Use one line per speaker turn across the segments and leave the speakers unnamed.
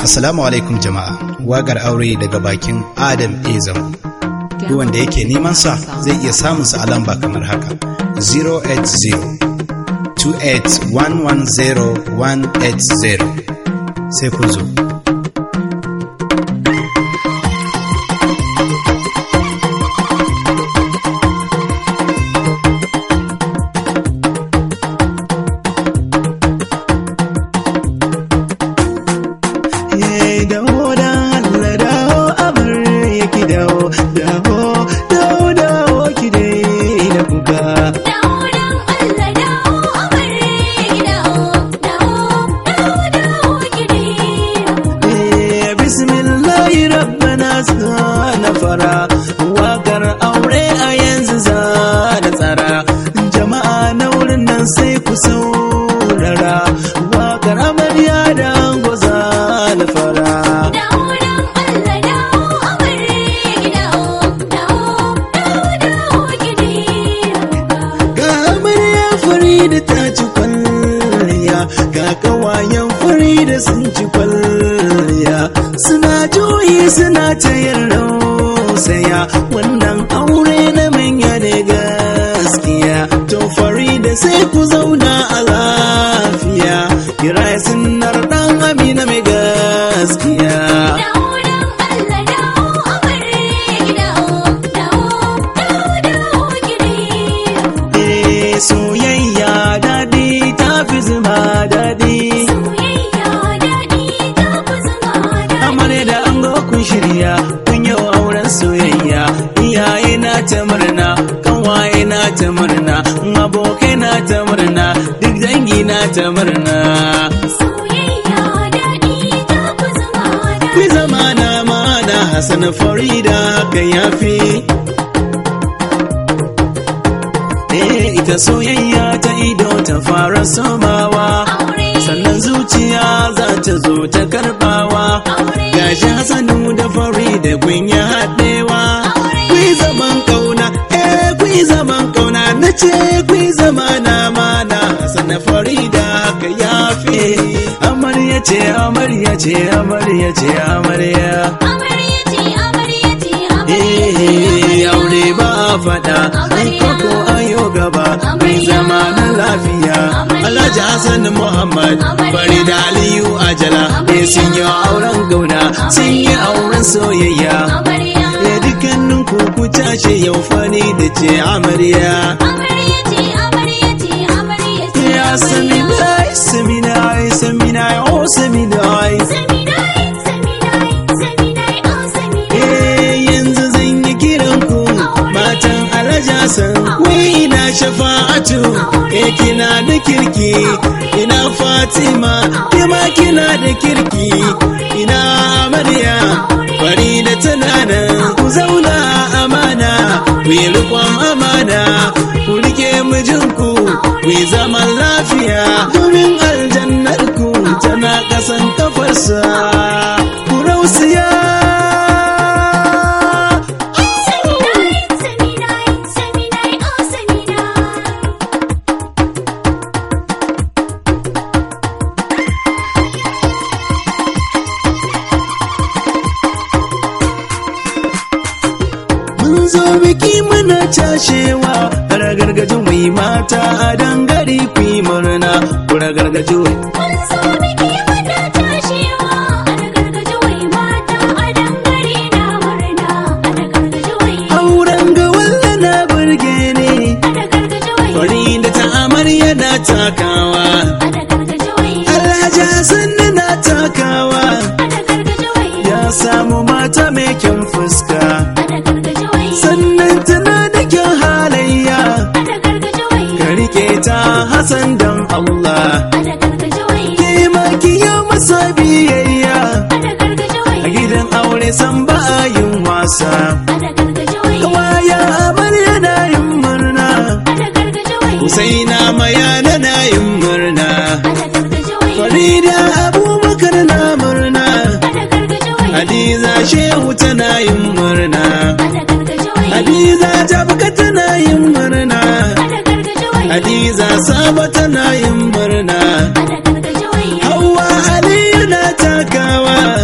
Assalamu alaikum jama'a. Wagar aure daga bakin Adam Ezam. Duk wanda yake neman sa zai iya samun sa a lamba kamar haka. 080 28110 sai kun zo.
fara wakar aure a yanzu za da tsara jama'a na wurin nan sai ku saurara wakar amarya da ango za da fara ga amarya fari da ta ci kwalliya ga kawayen fari da sun ci kwalliya suna juyi suna ta yin saya wannan aure na manya ne gaskiya to fari da sai ku zauna a lafiya kira sunnar dan amina mai gaskiya soyayya daɗi ta fi zuma daɗi amare da an kun shirya kun yau auren soyayya iyaye na ta murna kanwaye na ta murna abokai na ta murna duk dangi na ta murna Ku zama na mana Hassan Farida haka yafi Eh ita soyayya ta ido ta fara somawa sannan zuciya za ta zo ta karbawa gashi Hassanu da Farida kun yi haɗewa ku zaman kauna eh ku zaman kauna na ce ku zama na mana Hassan Farida haka yafi amarya ce amarya ce amarya ce amarya Eh aure ba fada koko ayo gaba mai zama na lafiya Alhaji Hassan Muhammad Farida Aliyu Ajala eh sun yi auren gauna sun yi auren soyayya eh dukkanin ku ku tashi yau fari da ce amarya ya sami dai sami dai sami dai oh sami dai yanzu zan yi kiran ku matan alajasan wai ina shafa'atu eh kina da kirki ina fatima kima kina da kirki ina amarya bari da tunana ku zauna amana ku yi rikon amana ku rike mijinku ku yi zaman lafiya domin aljannar ku tana kasan kafarsa ku rausiya mun zo biki muna cashewa ragargaji mai mata a dangare ku yi murna ku ragargaji wai auren ga walla na burge ne fari da ta amarya na takawa alhaji sannu na takawa ya samu mata mai kyan fuska sannan tana da kyan halayya ka rike ta hasan don Allah ke makiya masa biyayya a gidan aure san ba a yin wasa kawaya amarya na yin murna Husaina mayana na yin murna Farida abubakar na murna Hadiza shehu tana yin murna Hadiza jabka tana yin murna Hadiza saba tana yin murna Hauwa Aliyu na takawa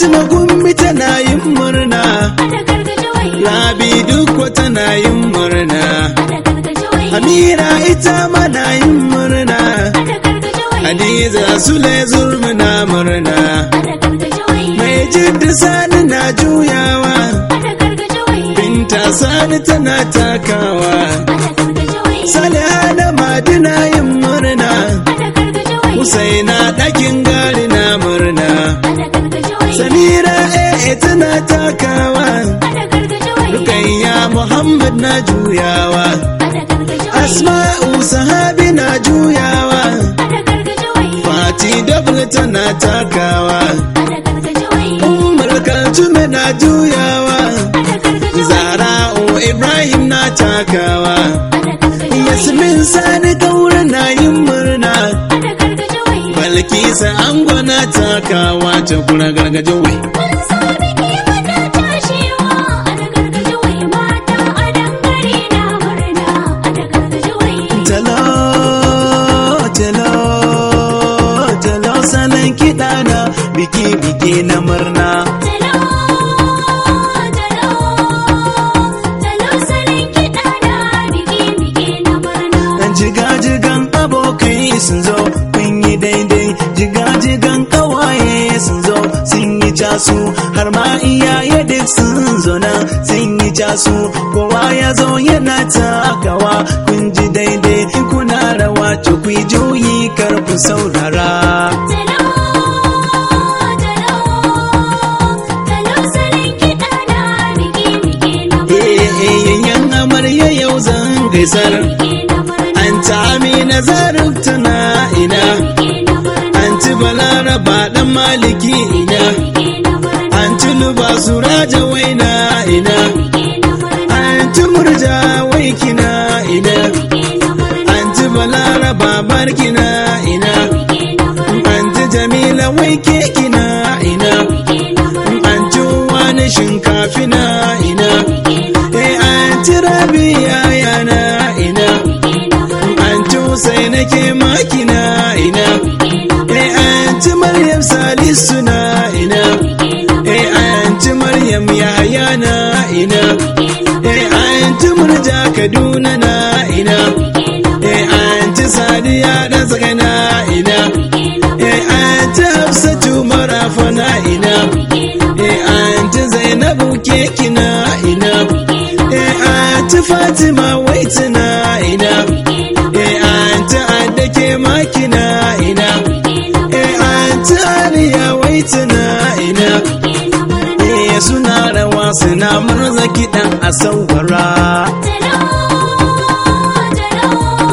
Fatima gumbi tana yin murna
ada gargaje wai
Rabi dukko tana yin murna
ada gargaje wai
Amira ita mana yin murna
ada gargaje wai
Hadiza Sule zurmi na murna
ada gargaje wai
Mai jidda sani na juyawa
ada gargaje wai
Binta sani tana takawa
ada gargaje wai
Saliha da Madina yin murna
ada gargaje wai
Husaina ɗakin gari na murna
ada gargaje wai
Samira eh tana takawa
ada gargaje wai
Rukayya Muhammad na juyawa
ada gargaje wai
Asma'u sahabi na juyawa
ada gargaje wai
Fati double tana takawa
ada gargaje wai
Umar Kaltume na juyawa
ada gargaje wai
Zara'u Ibrahim na takawa
ada gargaje wai
Yasmin Sani Kaura na yin murna
ada gargaje wai
Balkisa Ango na takawa Cakura gargajin wai
Mun so biki muna tashewa ada gargaje wai mata a dangare na murna ada gargaje wai
Talo, talo, talo salon kiɗa na biki-biki na murna.
Talo, talo, talo salon kiɗa na biki-biki na murna.
Jiga-jigan abokai sun zo kun yi daidai, jiga-jigan ƙawaye sun zo sun yi casu, har ma iyaye duk sun zo nan sun yi casu, kowa ya zo yana takawa kun ji daidai, in kuna rawa to ku yi juyi kar ku saurara.
Talo, talo, talo salon kiɗa na biki-biki na murna.
Yayyan amarya yau zan gaisar.
Biki na murna.
An ta amina zarif tana ina.
Biki na murna.
An ci balaraba dan maliki ina.
Biki na murna.
An ci luba suraja waina ina.
Biki na murna.
An ci murja wai kina ina.
Biki na murna.
An ci balaraba barkina ina.
Biki na murna.
An ci jamila wai ke kina ina.
Biki na murna.
An ci wani shinkafina ina.
Biki na murna.
Eh an ci rabiya yana ina.
Biki na murna.
An ci sai nake makina ina.
Biki na murna.
Eh anti Maryam Salisu na ina.
Biki na murna.
Eh anti Maryam Yahaya na ina. Eh anti Murja Kaduna na ina.
Biki na murna.
Eh anti Sadiya dan saka na ina.
Biki na murna.
Eh anti Hafsatu Marafa na ina.
Biki na murna.
Eh anti Zainabu keki na ina.
Biki na murna.
Eh anti Fatima Waiti na ina.
Biki na murna.
Eh anti Adda ke makina ina.
Biki na murna.
Eh anti Aliya Waiti na ina.
Biki na murna.
Eh suna rawa suna murza kiɗan a saurara.
Talo, talo,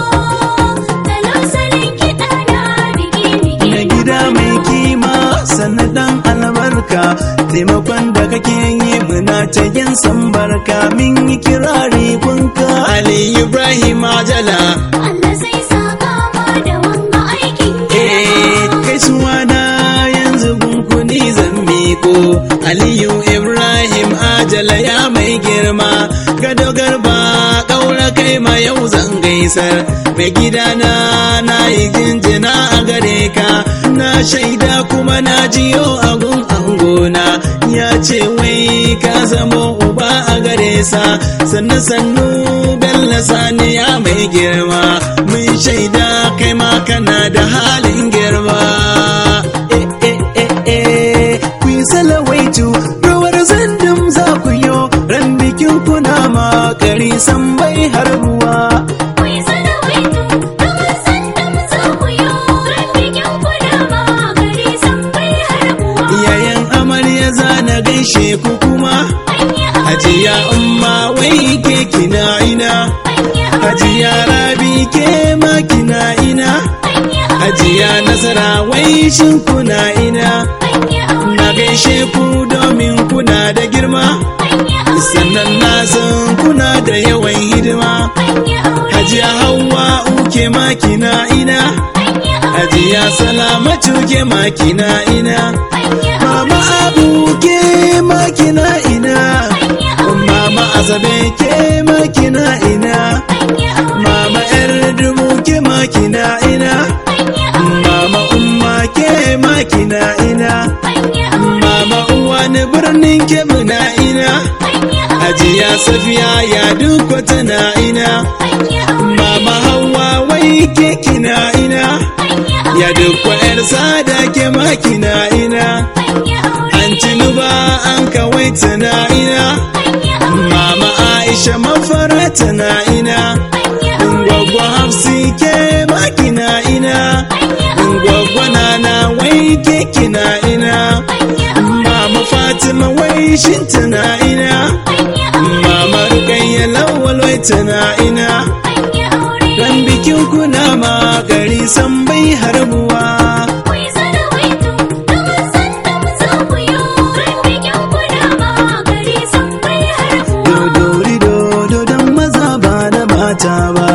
talo salon kiɗa na biki-biki.
Na gida mai kima sannan albarka taimakon da kake yi muna ta yin sambarka min yi kirari kunka. Ali Ibrahim Ajala.
Allah sai saka ma da wanga aikin
Eh kai suwa na yanzu gunkuni zan miko. Aliyu Ibrahim Ajala ya mai girma. Gado garba ƙaura kai ma yau zan gaisar. Mai gidana na yi jinjina a gare ka. Na shaida kuma na jiyo agun angona. Ya ce wai ka zamo uba a gare sa. Sannu sannu Bello Sani ya mai girma. Mun shaida kai ma kana da halin girma. Eh eh eh eh ku yi salawaitu rawar zandum za ku yo ran bikin kuna makari san bai har ruwa.
Kuyi salawaito, rawar sandam za ku yi, ran bikin kuna ma gari san bai harbuwa.
Iyayen amarya za na gaishe ku kuma.
An yi aure,
Hajiya umma wai ke kina ina.
an yi aure,
Hajiya rabi ke ma kina ina.
an yi aure,
Hajiya nasara wai shin kuna ina.
an yi aure,
Na gaishe ku domin kuna da girma.
an yi aure,
Sannan na san kuna da yawan hidima.
an yi aure,
Hajiya Hauwa uke makina ina.
an yi aure,
Hajiya Salamatu ke makina ina.
an yi aure,
Mama Abu ke makina ina.
an yi aure,
Mama Azabe ke makina ina.
an yi aure,
Mama ‘yar dubu ke makina ina.
an yi aure,
Mama Umma ke makina ina.
an yi aure,
Mama ke muna ina ajiya safiya ya duk wata na ina mama hawa wai ke kina ina ya duk yar sada ke makina ina an tinuba an kawai tana ina mama aisha mafara tana ina gwagwa hafsi ke makina ina gwagwa nana wai ke kina ina mama fatima wai shin tana ina mama rukayya lawal wai tana ina dan bikin kuna ma gari san bai harbuwa dodori dodo dan maza ba da mata ba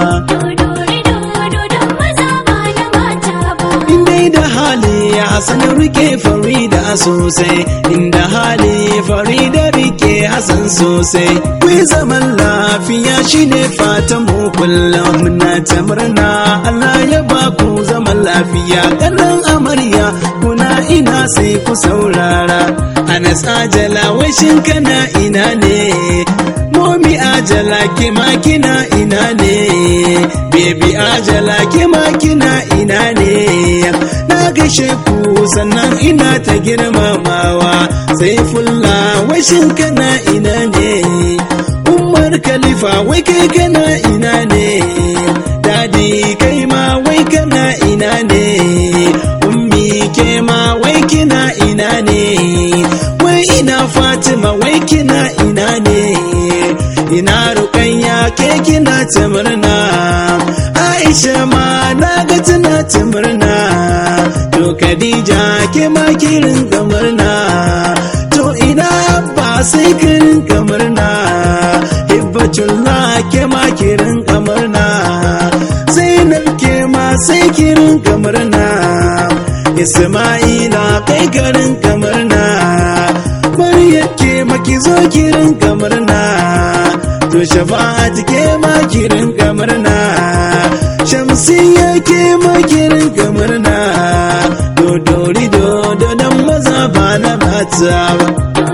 Indai da hali ya hasan rike farida sosai inda hali farida rike hasan sosai kuyi zaman lafiya shine fatan mu kullum muna ta murna Allah ya ba ku zaman lafiya kanan amarya kuna ina sai ku saurara Anas ajala wai shin kana ina ne Momi ajala kima kina ina ne Baby ajala kima kina ina ne Na gaishe ku sannan ina ta girmamawa Sai fulla wai shin kana ina ne Umar Khalifa wai kai kana ina ne Dadi kai ma wai kana ina ne Ummi ke ma wai kina ina ne Wai ina Fatima wai kina ina ne Ina Rukayya ke kina ta murna Aisha ma na ga tana ta murna To Khadija ke ma kirin ka murna To ina ba sai kirin ka murna Hibbatullah ke ma kirin ka murna Zainab ke ma sai kirin ka murna Isma'ila kai garin kamarna Maryam ke maki zo kirin kamarna To shafa'at ke ma kirin kamarna Shamsiyya ke ma kirin kamarna To dori do do dan maza ba na mata ba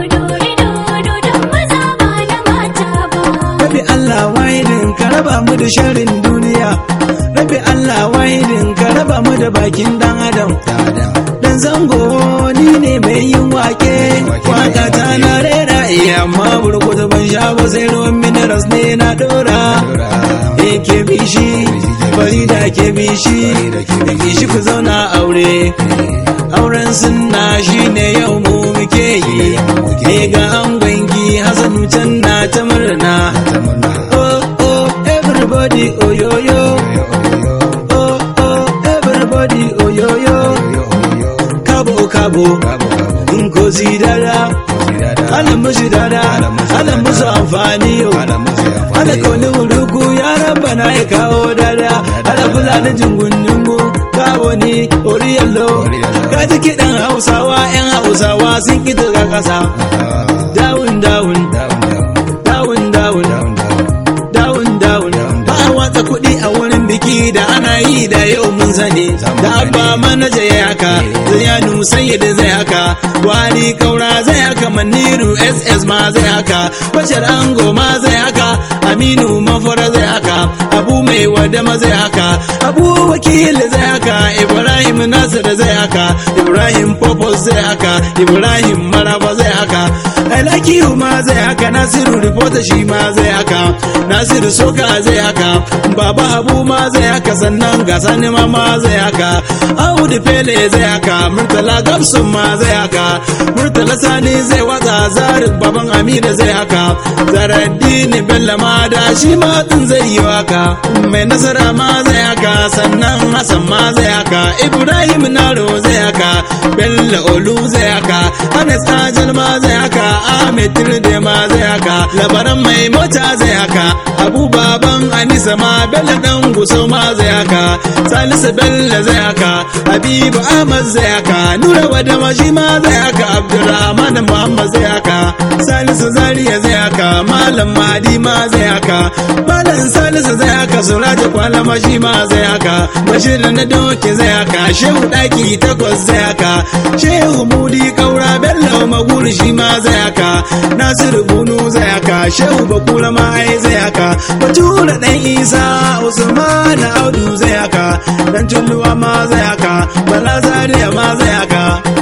Rabi Allah wahidin ka raba mu da sharrin duniya Rabi Allah wahidin ka raba mu da bakin dan adam Dan zango ni ne mai yin wake Waka ta na rera iya amma burkutu ban sha ba sai ruwan minerals ne na dora Eh ke bishi Farida ke bishi Da bishi ku zauna aure Auren sunna shine yau mu muke yi Eh ga angonki Hassanu can na ta murna Oh oh everybody oh yo yo Oh oh everybody oh yo yo Kabo kabo Ngozi dada Ana musu dada Ana musu amfani yau Ana kauni wurugu ya raba na ya kawo dada Ana kula da jingun jingu Kawo ni oriyallo Ka ji kiɗan hausawa 'yan hausawa sun ƙi daga ƙasa Dawun dawun Dawun dawun Dawun dawun Ba a watsa kuɗi a wurin biki da ana yi da yau mun sani Da abba manaja ya haka Zayanu sayyid zai haka Wani kaura zai haka Maniru SS ma zai haka Bashar Ango ma zai haka Aminu Mafara zai haka Abu mai wadama zai haka Abu wakil zai haka Ibrahim Nasir zai haka Ibrahim Popos zai haka Ibrahim Maraba zai haka Alakiyu ma zai haka Nasiru Reporter shi ma zai haka Nasiru Soka zai haka Baba Habu ma zai haka sannan ga Sani ma ma zai haka Audu Pele zai haka Murtala Gabsun ma zai haka Murtala Sani zai watsa Zarik Baban Amina zai haka Zaraddini Bello ma da shi ma din zai yi waka Mai nasara ma zai haka sannan Hassan ma zai haka Ibrahim Naro zai haka Bello Olu zai haka Anas Ajal ma zai haka Ahmed Tirde ma zai haka Labaran mai mota zai haka Abu Baban Anisa ma Bello dan Gusau ma zai haka Salisu Bello zai haka Habibu Ahmad zai haka Nura Wadama shi ma zai haka Abdurrahman Muhammad zai haka Salisu Zaria zai haka Malam Mahdi ma zai haka Malam Salisu zai haka Suraja Kwalama shi ma zai haka Bashir na doke zai haka Shehu Daki takwas zai haka Shehu Mudi Kaura Bello Maguri nasiru shi ma zai haka nasiru bunu zai haka shehu bakura ma ai zai haka batura dan isa usman audu zai haka dan tulluwa ma zai haka bala zaria ma zai haka